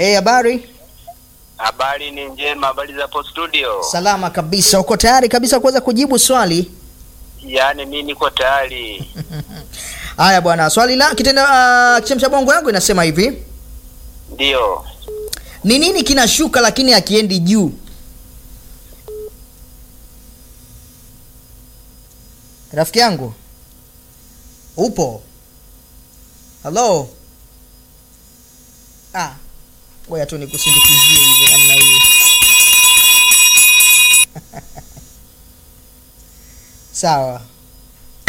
Eh, habari? Habari ni njema, habari za hapo studio. Salama kabisa. Uko tayari kabisa kuweza kujibu swali? Yaani mimi niko tayari. Haya bwana, swali la kitenda uh, kichemsha bongo yangu inasema hivi: Ndio. ni nini kinashuka lakini akiendi juu? Rafiki yangu upo? Halo? Ah, ngoja tu nikusindikizie hivi namna hii. Sawa.